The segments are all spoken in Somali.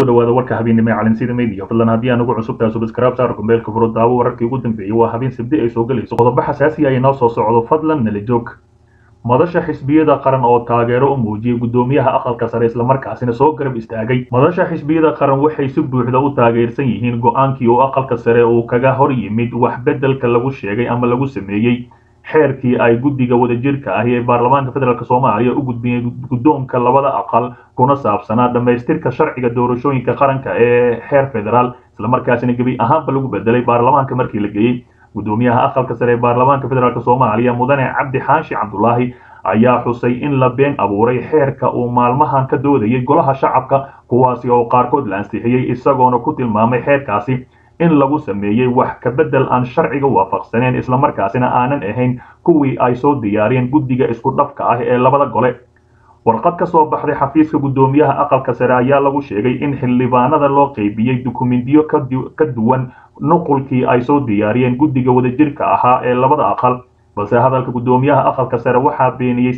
kusoo dhawaada warka habeennimo ee calansida media fadlan haddii aan ugu cusub tahay subscribe saar kumbeelka furo daawo wararkii ugu dambeeyey waa habeen sabdi ay soo gelayso qodobo xasaasi ah inoo soo socdo fadlan nala joog madasha xisbiyada qaran oo taageero u muujiyey guddoomiyaha aqalka sare islamarkaasina soo garab istaagay madasha xisbiyada qaran waxay si buuxda u taageersan yihiin go-aankii uu aqalka sare uu kaga hor yimid wax beddelka lagu sheegay ama lagu sameeyey xeerkii ay guddiga wadajirka ahi ee baarlamaanka federaalk soomaaliya u gudbiyeen guddoonka labada aqal kuna saabsanaa dhammaystirka sharciga doorashooyinka qaranka ee xeer federaal islamarkaasina gebi ahaanba lagu bedelay baarlamaanka markii la geeyey guddoomiyaha aqalka sare ee baarlamaanka federaalk soomaaliya mudane cabdi xaashi cabdulaahi ayaa xusay in la been abuuray xeerka uu maalmahan ka doodayay golaha shacabka kuwaasi oo qaarkood la ansixiyey isagoona ku tilmaamay xeerkaasi in lagu sameeyey wax ka beddel aan sharciga waafaqsaneen islamarkaasina aanan ahayn kuwii ay soo diyaariyeen guddiga isku dhafka ah ee labada gole warqad ka soo baxday xafiiska guddoomiyaha aqalka sare ayaa lagu sheegay in xildhibaanada loo qeybiyey dukumentiyo ka duwan nuqulkii ay soo diyaariyeen guddiga wadajirka ahaa ee labada aqal balse hadalka guddoomiyaha aqalka sare waxaa beeniyey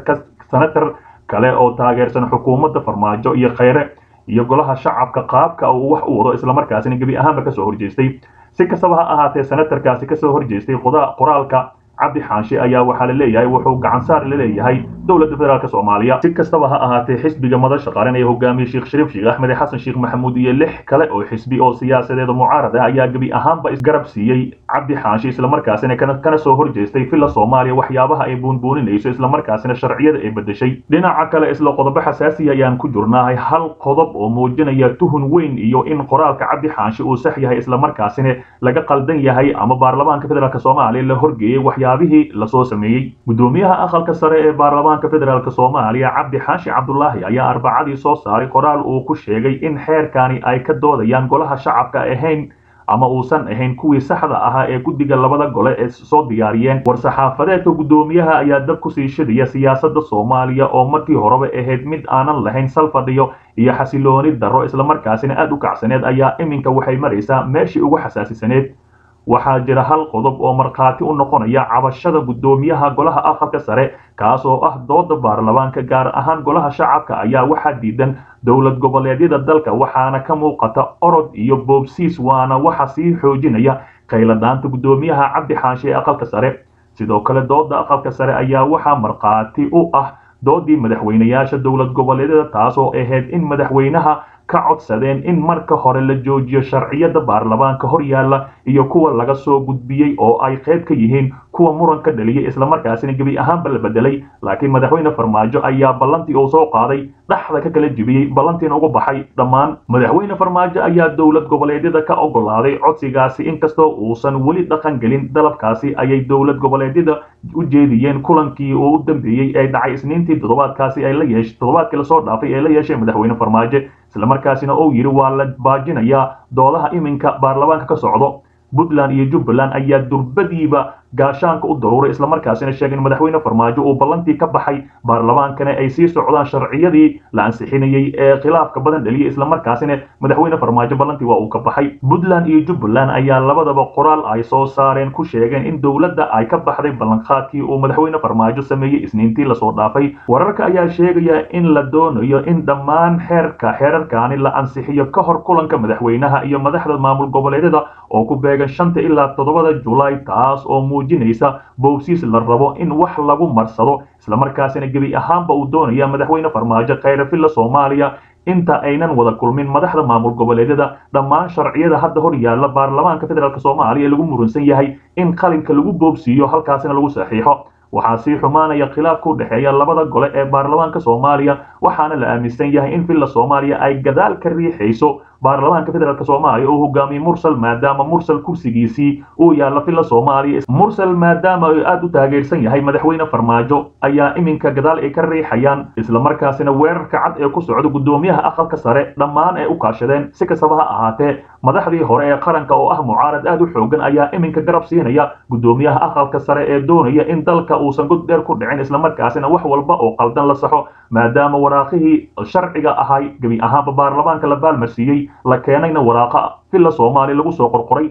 senatar kale oo taageersan xukuumadda farmaajo iyo khayre iyo golaha shacabka qaabka uu wax u wado islamarkaasina gebi ahaanba kasoo horjeestay si kastaba ha ahaatee senatarkaasi kasoo horjeestay qoraalka cabdi xaanshe ayaa waxaa la leeyahay wuxuu gacansaar la leeyahay dowladda federaalk soomaaliya si kastaba ha ahaatee xisbiga madasha qaran ee hogaamiyey sheekh shariif sheekh axmed xasan sheekh maxamuud iyo lix kale oo xisbi oo siyaasadeeda mucaarad ah ayaa gebi ahaanba isgarab siiyey cabdi xaanshe islamarkaasina kana soo horjeestay villa soomaaliya waxyaabaha ay buunbuuninayso islamarkaasina sharciyada ay bedeshay dhinaca kale isla qodobo xasaasi ayaan ku jirnahay hal qodob oo muujinaya tuhun weyn iyo in qoraalka cabdi xaanshe uu sax yahay islamarkaasina laga qaldan yahay ama baarlamaanka federaalk soomaaliya la horgeeyey waxyaabihii lasoo sameeyey guddoomiyaha aqalka sare ee baarlamaanka federaalk soomaaliya cabdi xaashi cabdulaahi ayaa arbacadii soo saaray qoraal uu ku sheegay in xeerkani ay ka doodayaan golaha shacabka ahayn ama uusan ahayn kuwii saxda ahaa ee guddiga labada gole ee soo diyaariyeen war-saxaafadeedka guddoomiyaha ayaa dab kusii shidaya siyaasadda soomaaliya oo markii horeba ahayd mid aanan lahayn salfadhiyo iyo xasilooni darro islamarkaasina aad u kacsaneed ayaa iminka waxay maraysaa meeshii ugu xasaasisaneed waxaa jira hal qodob oo markhaati u noqonaya cabashada guddoomiyaha golaha aqalka sare kaas oo ah dooda baarlamaanka gaar ahaan golaha shacabka ayaa waxaa diidan dowlad goboleedyada dalka waxaana ka muuqata orod iyo boobsiis waana waxa sii xoojinaya qayladaanta guddoomiyaha cabdi xaanshe ee aqalka sare sidoo kale dooda aqalka sare ayaa waxaa markhaati u ah doodii madaxweynayaasha dowlad goboleedyada taas oo ahayd in madaxweynaha ka codsadeen in marka hore la joojiyo sharciyada baarlamaanka hor yaalla iyo kuwa laga soo gudbiyey oo ay qayb ka yihiin kuwa muran ka dhaliyay islamarkaasina gebi ahaanba la bedelay laakiin madaxweyne farmaajo ayaa ballantii uu soo qaaday dhaxda ka kala jibiyey ballantiina uga baxay dhammaan madaxweyne farmaajo ayaa dowlad goboleedyada ka ogolaaday codsigaasi inkastoo uusan weli dhaqan gelin dalabkaasi ayay dowlad goboleedyada u jeediyeen kulankii uu u dambeeyey ee dhacay isniintii toddobaadkaasi ay la yeesh toddobaadkii lasoo dhaafay ee la yeeshay madaxweyne farmaajo islamarkaasina uu yidhi waa la baajinayaa doodaha iminka baarlamaanka ka socdo puntland iyo jubbaland ayaa durbadiiba gaashaanka u daruuray islamarkaasina sheegay in madaxweyne farmaajo uu ballantii ka baxay baarlamaankana ay sii socdaan sharciyadii la ansixinayey ee khilaafka badan dhaliyay islamarkaasina madaxweyne farmaajo ballantii waa uu ka baxay puntland iyo jubbaland ayaa labadaba qoraal ay soo saareen ku sheegeen in dowladda ay ka baxday ballanqaadkii uu madaxweyne farmaajo sameeyey isniintii lasoo dhaafay wararka ayaa sheegaya in la doonayo in dhammaan xeerka xeerarkaani la ansixiyo ka hor kulanka madaxweynaha iyo madaxda maamul goboleedyada oo ku beegan shanta ilaa toddobada julaay taas oo muujinaysa bowsiis la rabo in wax lagu marsado islamarkaasina gebi ahaanba uu doonaya madaxweyne farmaajo khayre villa soomaaliya inta aynan wada kulmin madaxda maamul goboleedyada dhammaan sharciyada hadda hor yaalla baarlamaanka federaalk soomaaliya lagu murunsan yahay in qalinka lagu boobsiiyo halkaasina lagu saxiixo waxaa sii xumaanaya khilaafka u dhexeeya labada gole ee baarlamaanka soomaaliya waxaana la aaminsan yahay in villa soomaaliya ay gadaal ka riixayso baarlamaanka federaalk soomaaliya oo hogaamiyey mursal maadaama mursal kursigiisii uu yaalla villa soomaaliya mursal maadaama uu aad u taageersan yahay madaxweyne farmaajo ayaa iminka gadaal ay ka riixayaan islamarkaasina weerarka cad ee ku socda guddoomiyaha aqalka sare dhammaan ay u kaashadeen si kastaba ha ahaatee madaxdii hore ee qaranka oo ah mucaarad aad u xoogan ayaa iminka garab siinaya guddoomiyaha aqalka sare ee doonaya in dalka uusan god dheer ku dhicin islamarkaasina wax walba oo qaldan la saxo maadaama waraaqihii sharciga ahay gebi ahaanba baarlamaanka la baalmarsiiyey la keenayna waraaqa villa soomaaliya lagu soo qorqoray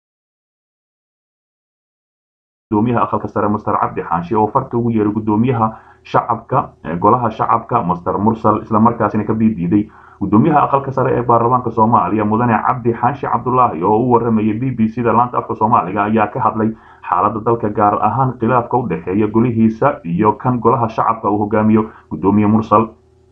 gudoomiyaha aqalka sare master cabdi xaashi oo farta ugu yeeray gudoomiyaha shacabka golaha shacabka master mursal islamarkaasina ka biidiiday gudoomiyaha aqalka sare ee baarlamaanka soomaaliya mudane cabdi xaashi cabdulaahi oo u waramayay b b c da laanta afka soomaaliga ayaa ka hadlay xaaladda dalka gaar ahaan khilaafka u dhexeeya golihiisa iyo kan golaha shacabka uu hogaamiyo gudoomiye mursal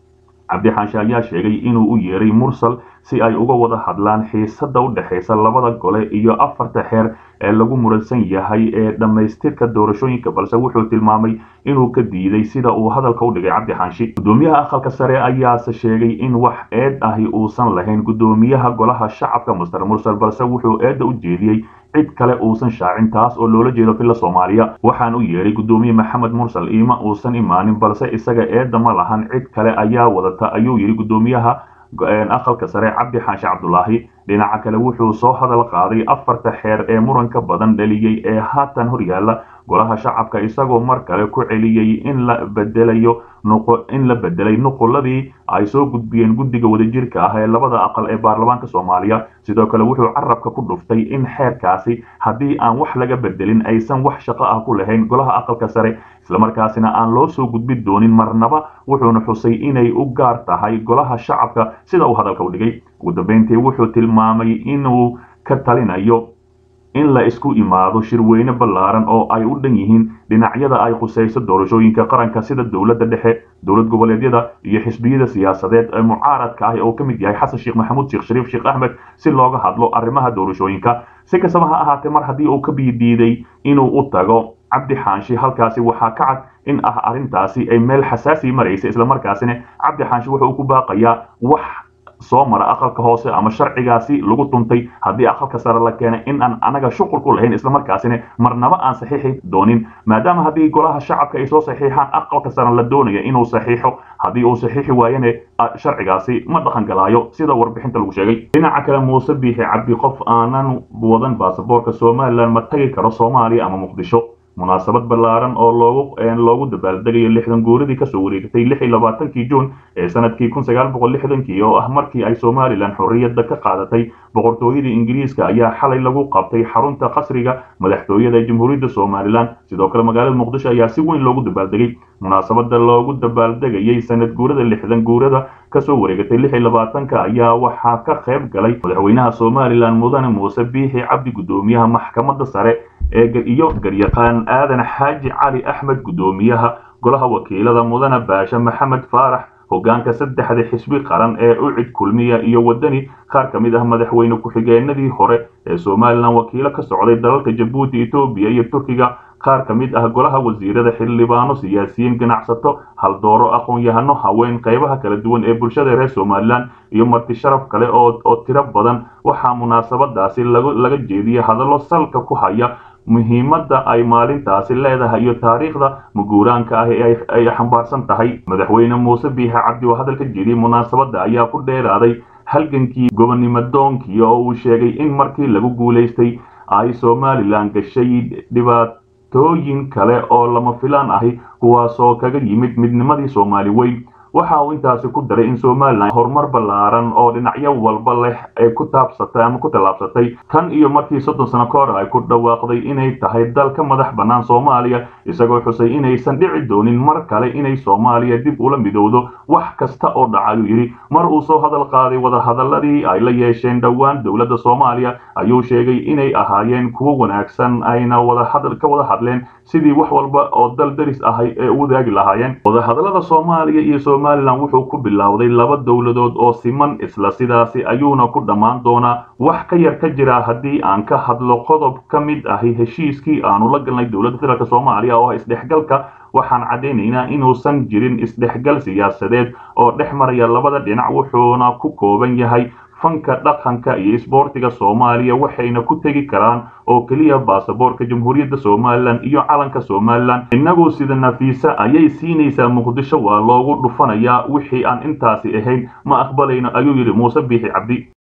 cabdi xaashi ayaa sheegay inuu u yeeray mursal si ay uga wada hadlaan xiisada u dhexaysa labada gole iyo afarta xeer ee lagu muransan yahay ee dhammaystirka doorashooyinka balse wuxuu tilmaamay inuu ka diiday sida uu hadalka u dhigay cabdi xaashi gudoomiyaha aqalka sare ayaase sheegay in wax eed ahi uusan lahayn gudoomiyaha golaha shacabka master mursal balse wuxuu eedda u jeediyey cid kale uusan shaacin taas oo loola jeedo filla soomaaliya waxaan u yeeray gudoomiye maxamed mursal iima uusan imaanin balse isaga eedda ma lahan cid kale ayaa wadata ayuu yidhi gudoomiyaha aqalka sare cabdi xaashi cabdulaahi dhinaca kale wuxuu soo hadal qaaday afarta xeer ee muranka badan dhaliyey ee haatan horyaala golaha shacabka isagoo mar kale ku celiyey in la bedelayo in la bedelay nuquladii ay soo gudbiyeen guddiga wadajirka ah ee labada aqal ee baarlamaanka soomaaliya sidoo kale wuxuu carabka ku dhuftay in xeerkaasi haddii aan wax laga bedelin aysan wax shaqo ah ku lahayn golaha aqalka sare islamarkaasina aan loo soo gudbin doonin marnaba wuxuuna xusay inay u gaar tahay golaha shacabka sida uu hadalka u dhigay ugu dambeyntii wuxuu tilmaamay inuu ka talinayo in la isku imaado shirweyne ballaaran oo ay u dhan yihiin dhinacyada ay khusayso doorashooyinka qaranka sida dowladda dhexe dowlad goboleedyada iyo xisbiyada siyaasadeed ee mucaaradka ah oo ka mid yahay xasan sheekh maxamuud sheekh shariif sheekh axmed si looga hadlo arrimaha doorashooyinka si kastaba ha ahaatee mar haddii uu ka biidiiday inuu u tago cabdi xaanshi halkaasi waxaa ka cad in ah arrintaasi ay meel xasaasi maraysa islamarkaasina cabdi xaanshi wuxuu ku baaqayaa wax soo mara aqalka hoose ama sharcigaasi lagu tuntay haddii aqalka sare la keenay in aan anaga shuqul ku lahayn islamarkaasina marnaba aan saxiixi doonin maadaama haddii golaha shacabka ay soo saxiixaan aqalka sare la doonaya inuu saxiixo haddii uu saxiixi waayane sharcigaasi ma dhaqan galaayo sida warbixinta lagu sheegay dhinaca kale muuse biixi cabdi qof aanan wadan baasaboorka somalilan ma tagi karo soomaaliya ama muqdisho munaasabad ballaaran oo loogu loogu dabaaldegayo lixdan guuradii kasoo wareegtay lix iyo labaatankii juun ee sanadkii kun sagaal boqol lixdankii oo ah markii ay somalilan xorriyadda ka qaadatay boqortooyadii ingiriiska ayaa xalay lagu qabtay xarunta qasriga madaxtooyada ee jamhuuriyadda somalilan sidoo kale magaalada muqdisho ayaa si weyn loogu dabaaldegay munaasabada loogu dabaaldegayay sanad guurada lixdan guurada kasoo wareegatay lix iyo labaatanka ayaa waxaa ka qayb galay madaxweynaha somalilan mudane muuse biixi cabdi gudoomiyaha maxkamadda sare ee iyo garyaqaan aadan xaaji cali axmed gudoomiyaha golaha wakiilada mudane baashe maxamed faarax hogaanka saddexda xisbi qaran ee ucid kulmiya iyo wadani qaar ka mid ah madaxweyne ku-xigeenadii hore ee somalilan wakiilo ka socday dalalka jabuuti etoobiya iyo turkiga qaar ka mid ah golaha wasiirada xildhibaano siyaasiyiin ganacsato haldooro aqoon-yahano haween qaybaha kala duwan ee bulshada reer somalilan iyo marti sharaf kale oo tiro badan waxaa munaasabadaasi laga jeediyay hadallo salka ku haya muhiimadda ay maalintaasi leedahay iyo taariikhda maguuraanka ah ee ay xambaarsan tahay madaxweyne muuse biixe cabdi oo hadalka jeediyey munaasabadda ayaa ku dheeraaday halgankii gobonnimo doonkii oo uu sheegay in markii lagu guulaystay ay somalilan gashay dhibaatooyin kale oo lama filaan ahi kuwaasoo kaga yimid midnimadii soomaali weyn waxa uu intaasi ku daray in somalilan horumar ballaaran oo dhinacyo walba leh ay ku taabsatay ama ku tallaabsatay tan iyo markii soddon sano ka hor ay ku dhawaaqday inay tahay dal ka madax bannaan soomaaliya isagoo xusay inaysan dhici doonin mar kale inay soomaaliya dib ula midowdo wax kasta oo dhaca ayuu yidhi mar uu soo hadal qaaday wadahadaladii ay la yeesheen dhowaan dowladda soomaaliya ayuu sheegay inay ahaayeen kuwo wanaagsan ayna wadahadal ka wada hadleen sidii wax walba oo dal daris ahay ee u wadaagi lahaayeen wadahadalada soomaaliya iyo somalilan wuxuu ku bilowday laba dowladood oo siman isla sidaasi ayuuna ku dhammaan doonaa wax ka yar ka jira haddii aan ka hadlo qodob ka mid ahi heshiiskii aanu la galnay dowladda federaalk soomaaliya oo isdhexgalka waxaan caddaynaynaa inuusan jirin isdhexgal siyaasadeed oo dhex maraya labada dhinac wuxuuna ku kooban yahay fanka dhaqanka iyo isboortiga soomaaliya waxayna ku tegi karaan oo keliya baasaboorka jamhuuriyadda somalilan iyo calanka somalilan innagu sida nafiisa ayay siinaysaa muqdisho waa loogu dhufanayaa wixii aan intaasi ahayn ma aqbalayno ayuu yidhi muuse biixi cabdi